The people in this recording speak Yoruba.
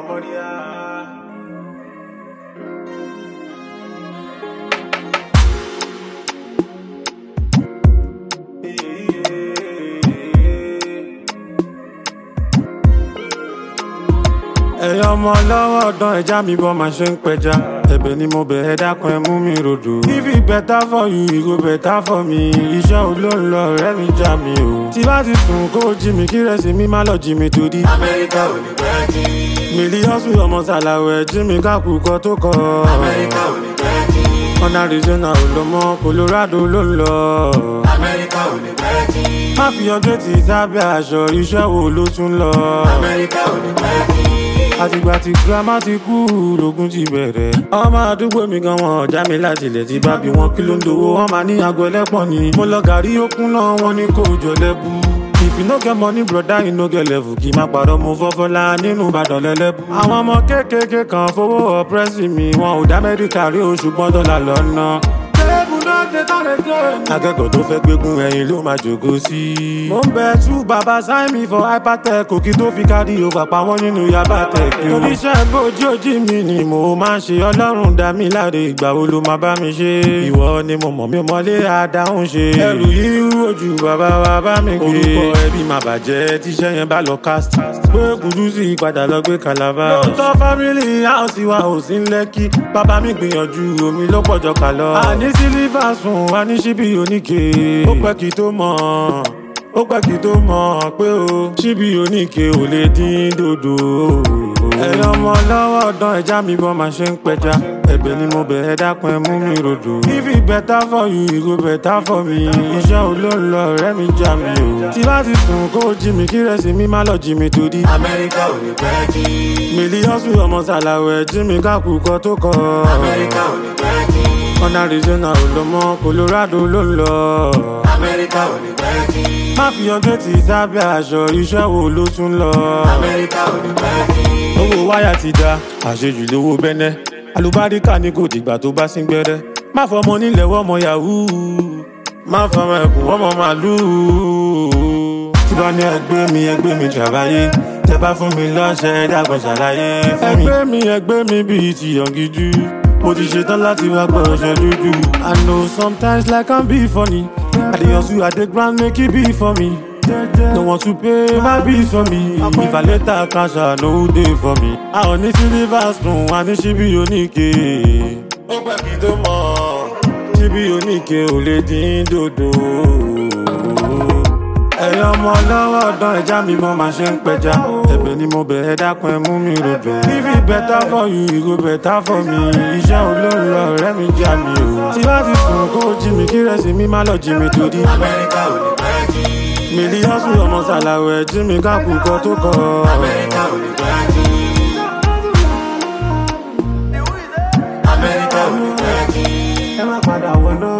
ẹ̀yin ọmọ lọ́wọ́ ọ̀dán ẹja mi bọ́ máa ṣe ń pẹja ẹ̀bẹ̀ ni mo bẹ̀ ẹ́ dákun ẹ mú mi rodò. if it better for you e go better for me iṣẹ́ olóńlọ ọ̀rẹ́ mi já mi o. tí bá ti sùn kó jí mi kí rẹ̀ sí mi má lọ jí mi torí. Amẹ́ríkà ò ní pẹ́ jí. mílíọ̀sù ọmọ sàlàwẹ̀ jí mi kákùkọ tó kọ. Amẹ́ríkà ò ní pẹ́ jí. ọ̀nà arizona ò lọ mọ́ colorado ló ń lọ. Amẹ́ríkà ò ní pẹ́ jí. má fi ọjọ́ tí sábẹ́ aṣọ iṣẹ́ wo ló tún lọ. Amẹ́ríkà ò ní pẹ́ jí. àtìgbà tí girama ti kú lógún ti bẹ̀rẹ̀. ọmọ àdúgbò mi gan wọn ọ̀já mi láti ilẹ̀ tí bá bí wọn kí ló ń dowó wọn máa ní aago ẹlẹ́pọ̀n ni. mo lọ gàrí okun náà wọn ní kò jọ lẹ́bù. if you no get money broda you no get level kì í má parọ́ mo fọ́fọ́lá nínú ìbàdàn lẹ́lẹ́bù. àwọn ọmọ kéékèèké kan fowó ọ̀pẹ́sì mi wọn ò dá mẹ́ríkà rí oṣù gbọ́n dọ́là lọ́nà. tẹ́lẹ̀bù náà ṣe tán lè gé. akẹ́kọ̀ọ́ tó fẹ́ gbégún ẹyin ló máa jòkó sí. mo ń bẹ tú bàbá sign me for hypertech òkì tó fi kárí òfà pa wọ́n nínú yaba tech. oníṣẹ́ bójú ojú mi ni mo máa ń ṣe ọlọ́run dá mi láre ìgbà wo ló máa bá mi ṣe. ìwọ ni mo mọ̀ mi mọ́lé àdáhùn ṣe. ẹrù yìí ojú bàbá wa bá mi gbé. orúkọ ẹbí máa bàjẹ́ tíṣẹ́ yẹn bá lọ cast. pé kùdùsì padà lọ gbé kalaba. lóòótọ́ family house wa ò sí ń lẹ́kí. bàbá mi gbìyànjú omi ló pọ̀jọ kà lọ. àní sílífà sùn wá ní síbí oníke. ó pẹ́ kí tó mọ̀ ó pẹ́ kí tó mọ̀ pé o síbí oníke ò lè dín dòdò. ẹ̀yin ọmọ lọ́wọ́ ọ̀dán ẹja mi bọ́ máa ṣe ń pẹja ẹ̀bẹ̀ ni mo bẹ̀ ẹ́ dákun ẹ mú mi rodò. if it better for you e go better for me iṣẹ́ olóńlọ ọ̀rẹ́ mi já mi o. tí bá ti sùn kó jí mi kí rẹ̀ sí mi má lọ jí mi torí. Amẹ́ríkà ò ní pẹ́ jí. mílíọ̀sù ọmọ sàlàwẹ̀ jí mi kákùkọ tó kọ. Amẹ́ríkà ò ní pẹ́ jí. ọ̀nà arizona ò lọ mọ́ colorado ló ń lọ. Amẹ́ríkà ò ní pẹ́ jí. má fi ọjọ́ tí sábẹ́ aṣọ iṣẹ́ wo ló tún lọ. Amẹ́ríkà ò ní pẹ́ jí. owó wáyà ti da àṣejù lówó bẹ́nẹ́ alùbáríkà ní kò dìgbà tó bá sín gbẹ́rẹ́ má fọmọ nílẹ̀ wọ́mọ yahoo má fọmọ ẹkùn wọ́mọ màlúù tí bá ní ẹgbẹ́ mi ẹgbẹ́ mi jàbáyé tẹ bá fún mi lọ́ṣẹ́ dàgbọ́n ṣàlàyé fún mi. ẹgbẹ́ mi ẹgbẹ́ mi bíi ti yọ̀ngíjú mo ti ṣetán láti wá gbọ́ ọṣẹ dúdú. I know sometimes life can be funny I dey hustle I dey grind make e be for me. No want to pay my bills for me. If I later cash out, no day for me. I only see the vast room, I need she be oníke. Ó pẹ́ kí tó mọ̀, ṣí bí oníke ò lè dín dòdò. Ẹ̀yin ọmọ lọ́wọ́ ọ̀dán ẹja mi mọ́ máa ṣe ń pẹja. Ẹ̀bẹ̀ ni mo bẹ̀ ẹ́ dákun ẹ mú mi rodò. If it better for you, e go better for me. Iṣẹ́ olóńlọ ọ̀rẹ́ mi já mi o. Tí bá ti sùn kó jí mi kí rẹ̀ sí mi má lọ jí mi torí. Amẹ́ríkà ò ní pẹ́ jí. mílíọ̀sù ọmọ sàlàwẹ̀ jí mi kákùkọ tó kọ. Amẹ́ríkà ò ní pẹ́ jí. Amẹ́ríkà ò ní pẹ́ jí. ẹ má padà wọná